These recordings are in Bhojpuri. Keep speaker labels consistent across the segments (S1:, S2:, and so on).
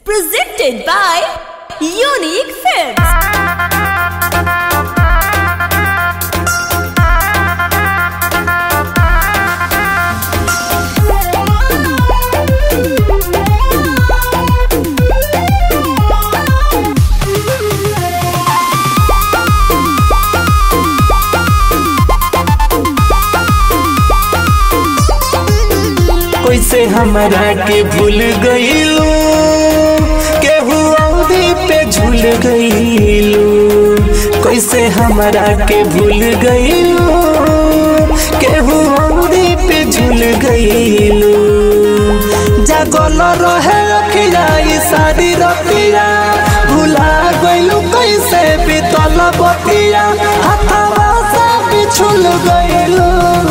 S1: Presented by Unique Films.
S2: कैसे हमरा के भूल गईलू केहू औरी पे झूल गईलू कैसे हमरा के भूल गईलू केहू औरी पे झूल गईलू जागल रहे रखिया ई सारी रतिया भुला गईलू कैसे बीतल बतिया हाथवा से बिछुल गईलू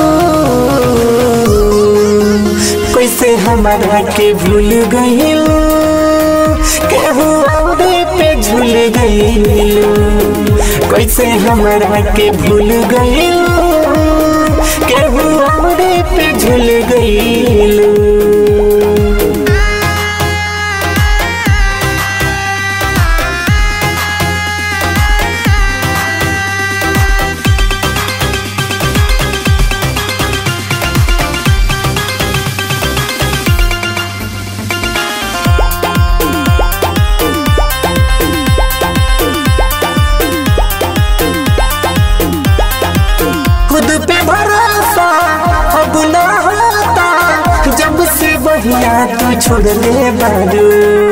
S2: कैसे हमारा के भूल गईल केहू औरे पे झूल गईल कैसे हमारा के भूल गईल केहू औरे पे झूल गईल खुद पे भरोसा अब ना होता जब से बहिया तू छोड़ दे बारू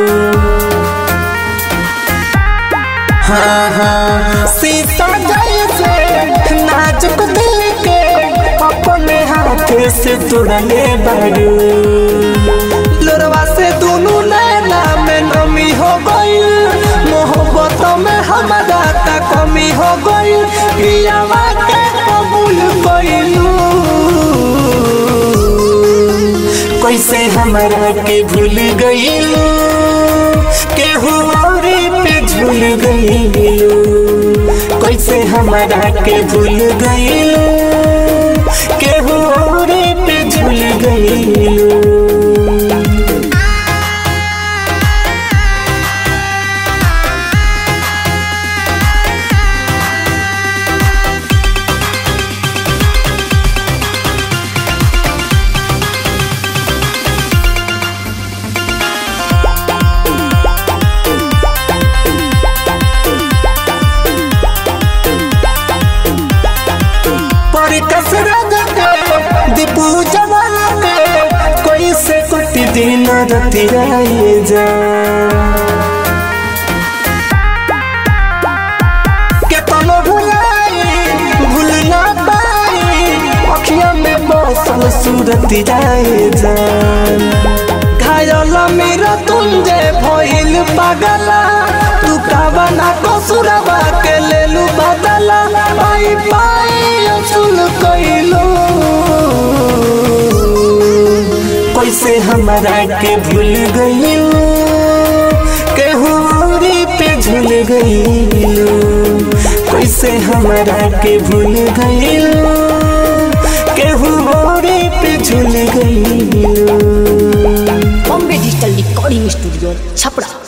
S2: हाँ हाँ सीता जैसे नाजुक दिल के अपने हाथ से तोड़ले बारू लोरवा से दोनों नैना में नमी हो गई मोहब्बत में हमारा का कमी हो गई पियावा के कबूल कइलू कैसे हमारा के भूल गईलू केहू औरे पे झूल गईलू कैसे हमारा के भूल गईलू केहू औरे पे झूल गईलू पर कसरत के दीपू जवान के कोई से कुछ दिन रति रहे जा के तनो भुलाई भूल ना पाई अखियां में बसल सूरत रहे जा घायल मेरा तुम जे भइल पागला तू कावना कसुरवा के लेलू बदला पाई पाई अचुल कइलो कैसे हमरा के भूल गइलो केहू औरी पे झूल गइलो कैसे हमरा के भूल गइलो केहू औरी पे झूल गइलो
S1: Bombay Digital Recording Studio, Chapra.